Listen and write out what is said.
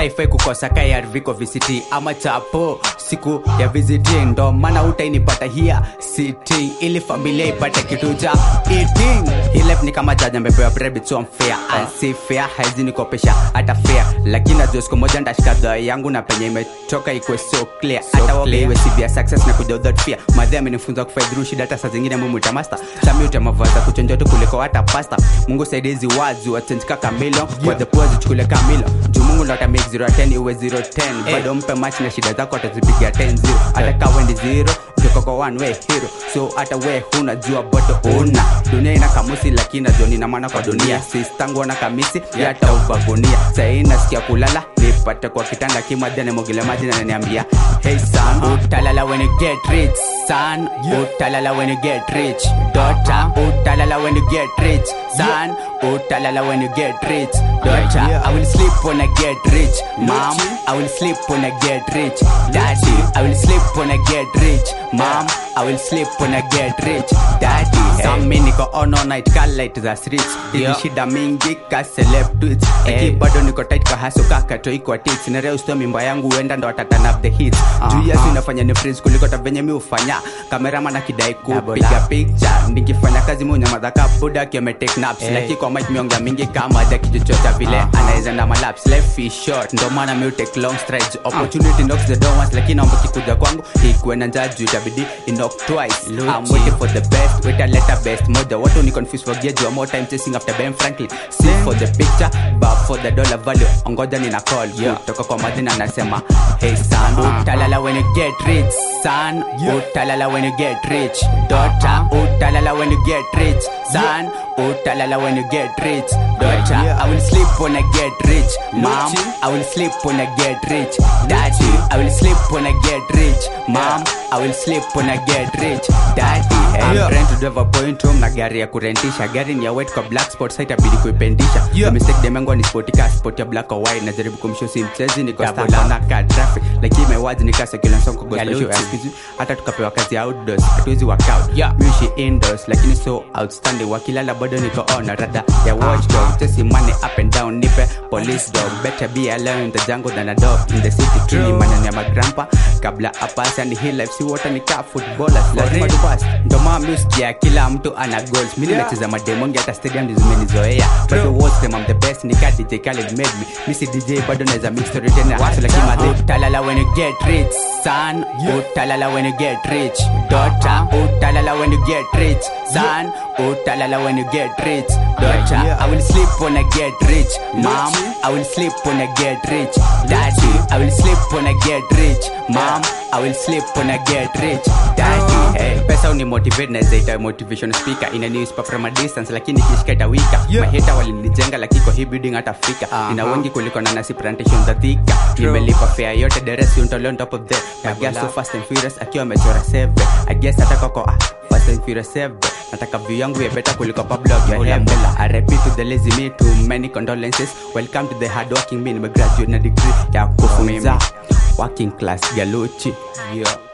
saifai kukosa kaya viko VCT ama chapo siku ya visiting ndo maana utainipata hia sitting ili familia ipate kitu cha eating hii life ni kama jaja mbepewa bread so unfair unfair haizi nikopesha hata fair lakini najua siku moja ndashika dhaa yangu na penye imetoka ikuwe so clear hata wape iwe severe success na kuja without fear madhe amenifunza kufai through shida hata saa zingine mumu master sami utamavaza kuchonja tu kuliko hata pasta mungu saidizi wazi watenjika kamilo kwa the poor zichukule kamilo juu mungu ndo atamake 0 10 iwe 0 10 bado mpe match na shida zako atazipigia 10 0 hata kawendi 0 ukiwa kwa one way hero so hata we huna jua boto una dunia ina kamusi lakini najua nina maana kwa dunia sistangu na kamisi yata ubagunia sahii nasikia kulala nipate kwa kitanda kimadhia nimogele maji na naniambia hey son utalala when you get rich son utalala when you get rich daughter utalala when you get rich son utalala when you get rich daughter i will sleep when i get rich mom i will sleep when i get rich daddy i will sleep when i get rich mom i will sleep when i get rich daddy some me niko on all night call light za streets yeah. shida mingi ka celeb tweets hey. bado niko tight kwa haso kaka toi kwa tits na leo sto mimba yangu huenda ndo atatan up the hits uh-huh. juu yesu inafanya ni prince kuliko ta venye mi ufanya kameraman akidai kupiga picture nikifanya kazi mi unyamaza ka buda akiwa ametake naps hey. lakini kwa mic miongea mingi kama ja kichochota vile uh-huh. anaweza na malaps life is short ndo maana mi take long strides opportunity knocks the door once lakini naomba kikuja kwangu ikuwe na njaa juu itabidi knock twice i'm waiting for the best wait a letter best moja watu ni confused for gear more time chasing after Ben Franklin see for the picture but for the dollar value ongoja nina call yeah. kutoka kwa madina anasema hey son uh-huh. utalala when you get rich son yeah. utalala when you get rich daughter utalala when you get rich son utalala when you get rich daughter i will sleep when i get rich mom i will sleep when i get rich daddy i will sleep when i get rich mom i will sleep when i get rich daddy hey, I'm trying to drive a point home na gari ya kurentisha gari ni ya wet kwa black spot site abidi kuipendisha yeah. mistake demengo ni sport ka sport ya black or white najaribu kumshow si mchezi niko stapa na ka traffic lakini my words ni kasa kila song kwa gospel show excuse hata tukapewa kazi ya outdoors hatuwezi work out yeah. mishi indoors lakini so outstanding wakilala bado niko on rada ya watchdog chasing money up and down nipe police dog better be alone in the jungle than a dog in the city tree manani ya magrampa kabla apasa and hii life si water ni ka footballers lazima tupasi ndo maana musikia kila mtu ana goals mimi nimecheza mademongi hata stadium ndizo zimenizoea bado was them I'm the best nika DJ Khaled made me mimi si DJ bado naweza mix story tena hasa lakini madhe utalala when you get rich son utalala when you get rich daughter utalala when you get rich son utalala when you get rich daughter I will sleep when I get rich mom I will sleep when I get rich daddy I will sleep when I get rich mom I will sleep when I get rich daddy hey, pesa uni motivate naweza ita motivation speaker ina newspaper from a distance lakini kishika itawika yeah. maheta walinijenga lakini kwa hii building hata fika uh-huh. ina wengi kuliko na nasi plantation za thika nimelipa fare yote the rest you on top of that I guess so fast and furious akiwa amechora save I guess ataka kwa ah, fast and furious save nataka view yangu ya better kuliko Pablo Guardiola I repeat to the lazy me too many condolences welcome to the hard working me nimegraduate na degree ya kufunza working class galuchi yeah